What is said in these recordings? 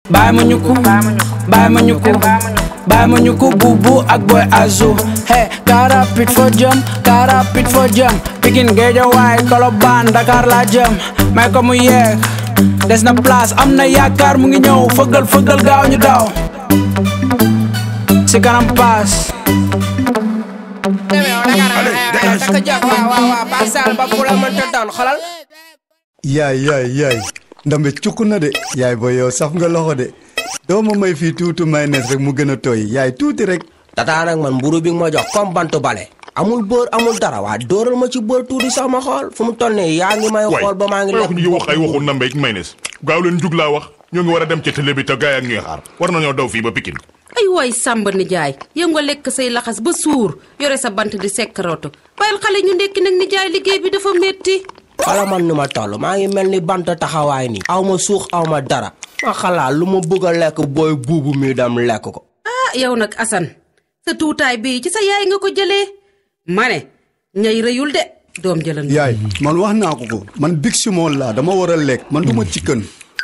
bàyyi ma ñukku bàyyi ma ñukku bàyyi ma ñukku buubu ak boy azu hey car rapide foo jëm car rapide foo jëm Pikine Guédiawaye Colobane Dakar laa jëm may ko mu yeeg des na place am na yaakaar mu ngi ñëw fëggal fëggal gaaw ñu daw si kanam paas yaay yaay yaay ndambe cukk na de yaay booy yow saf nga loxo de doo ma may fii tuuti mayonnaise rek mu gën a tooy yaay tuuti rek tataa nag man mburu bi nga ma jox comme bantu bale amul bër amul dara waa dóoral ma ci bër tuuti sax ma xool fu mu toll nii yaa ngi may xool ba maa ngi wax ñu ngi wax ay waxu nambeeg maynes gaaw leen jug laa wax ñoo ngi war a dem ca télé bi te gaay ak ñuy xaar war nañoo daw fii ba Pikine ay waay sàmba nijaay yow nga lekk say laxas ba suur yore sa bant di sekkarootu bàyyil xale ñu ndekki nag nijaay liggéey bi dafa métti xala man ni ma toll maa ngi mel ni bant taxawaay nii aw ma suux aw ma dara ma xalaat lu ma bëgg a lekk booy buubu mi dem lekk ko ah yow nag Assane sa tuutaay bii ci sa yaay nga ko jëlee ma ne ñay rëyul de doom jëlan yaay man wax naa ko ko man big simon laa dama war a lekk man du ma chicken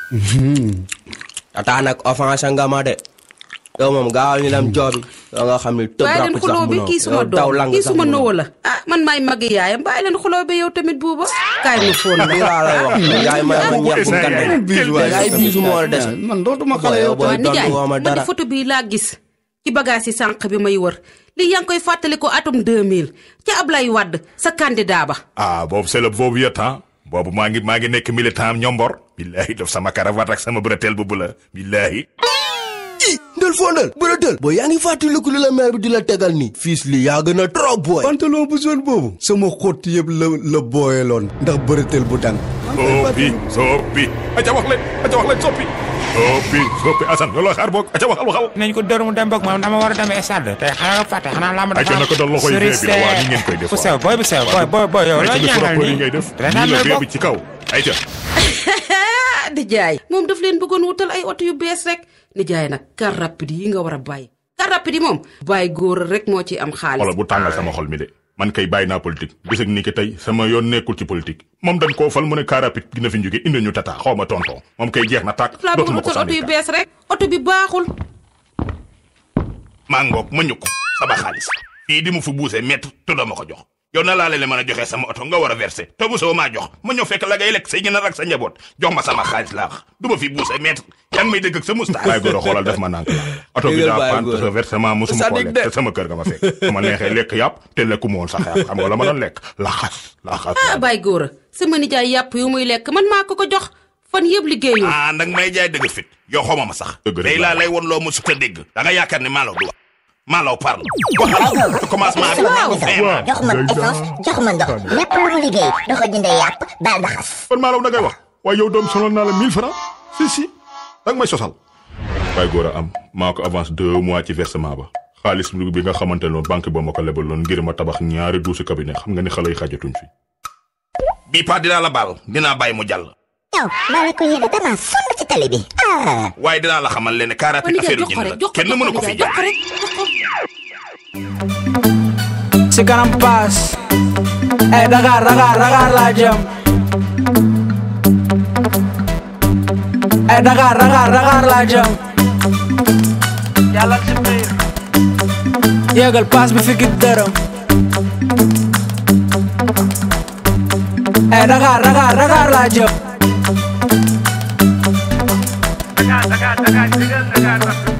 tataa nag offense nga ma de yow moom gaawal ñu dem joobi yoo nga xam ne tëb bàyyi leen rakk sax xuloo bi munoo kii suma daw doom lang kii sax suma munoo. nowo la ah man maay magi yaayam bàyyi leen xuloo bi yow tamit buuba kaay ma fóon la lii laa lay wax yaay may ma ñàkk bu ngande biis waay yaay biisu moo la des man dootuma xale yow booy waa nijaay doon woo ma man di dara photo bii laa gis ci bagage yi sànq bi may wër lii yaa ngi koy fàttali ko atum 2000 ca Ablaye Wade sa candidat ba ah boobu c'est le boobu ya temps boobu maa ngi maa ngi nekk militant ñombor billaahi def sama cravate ak sama bretelle bu bula billaahi ndël foo ndël bërëtël booy yaa ngi fàttaliku li la maire bi di la tegal nii fiis li yaa gën a trop booy pantalon bu jaune boobu sama xott yëpp la la booyeloon ndax bërëteel bu dang soppi soppi aca wax leen aca wax leen soppi soppi soppi Assane looloo xaar boog aca waxal waxal nañ ko dóor mu dem boog moom dama war a demee stade tey xanaa nga fàtte xanaa làmb Ay, ca naka dal loxoy bee bi la, waa, ni ngeen koy def, bu waa. sew booy bu sew booy booy booy yow aca looy ni ñaanal propos yi nii ngay def reetaan nii la may bee bokk bi ci kaw ayca ah nijaay moom daf leen bëggoon wutal ay oto yu bees rek nijaay nag car rapide yi nga war a bàyyi car rapide yi moom bàyyi góor rek moo ci am xaalis xoolal bu tàngal sama xol mi de man kay bàyyi naa politique bis ak ni ki tey sama yoon nekkul ci politique moom dañ koo fal mu ne car rapide dina fi jóge indi ñu tata xaw ma tonton moom kay jeex na tàkk laa bëgg dootuma ko wutal oto yu sànni bees rek oto bi baaxul maa ngoog ma ñukk sama xaalis fii di mu fi buusee mett tudda ma ko jox yow na laa leen mën a joxee sama oto nga war a verser te busoo maa jox ma ñëw fekk la ngay lekk say ñenar ak sa njaboot jox ma sama xaalis laa wax du ma fi buusee mett yaa ngi may dëgg ak sa moustache bàyyi góor a xoolal def ma nànk la oto bi Dëggal daa bàyyi paan te góor. sa versement musuma ko Sadik lekk de. te sama kër nga ma fekk su ma neexee lekk yàpp te lekku ma woon sax yàpp xam nga la ma doon lekk laxas laxas ah bàyyi góor a sama nijaay yàpp yu muy lekk man maa ko ko jox fan yëpp liggéeyul ah ndag may jaay dëgg fit yow xawma ma sax day laa lay won loo mu sut a dégg da nga yaakaar ne maalaw du wax maalaw parle waxal ci commencement bi Waaw. fin ma jox ma essence jox ma ndox lépp lu mu liggéey da ko jëndee yàpp daal da xas kon maalaw da ngay wax waaye yow doom sonal naa la 1000 francs si si danga may sosal waaye góor a am maa ko avance deux mois ci versement ba xaalis bi nga xamante ne banque ba ma ko lebaloon ngir ma tabax ñaari douze cabinet xam nga ni xale yi xajatuñ fi bii pas dinaa la baal dinaa bàyyi mu jàll yow maa la ko yéene dama sonn ci tali bi ah waaye dinaa la xamal leen ne car waa rapide nijaay affaire jox ko jënd rek la jox ko kenn mënu ko fi jox ko jaay rek jox ko si kanam paas ay Dakar Dakar Dakar laa jëm ay Dakar Dakar Dakar laa jëm yàlla si biir yéegal paas bi fi git dërëm ay Dakar Dakar Dakar laa jëm Dakar Dakar Dakar digal Dakar